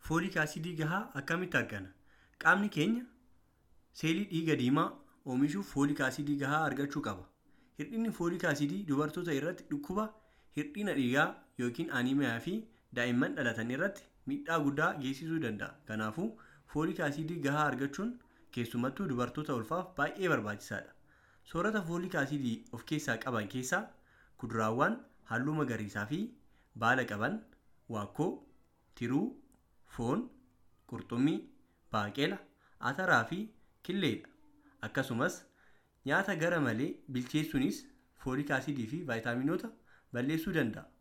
Fooliik aasiidii gahaa akkamitti argana? Qaamni keenya seelii dhiiga diimaa oomishuuf fooliik aasiidii gahaa argachuu qaba. Hir'inni fooliik aasiidii dubartoota irratti dhukkuba hir'ina dhiigaa yookiin aniimiyaa fi daa'imman dhalatan irratti miidhaa guddaa geessisuu danda'a. Kanaafuu fooliik aasiidii gahaa argachuun keessumattuu dubartoota ulfaaf baay'ee barbaachisaadha. Soorata fooliik aasiidii of keessaa qaban keessaa kuduraawwan halluu magariisaa fi baala qaban, waakkoo, tiruu, foon, qurxummii, baaqela, ataraa fi killeedha. Akkasumas nyaata gara malee bilcheessuunis fooliik aasiidii fi vaayitaaminoota balleessuu danda'a.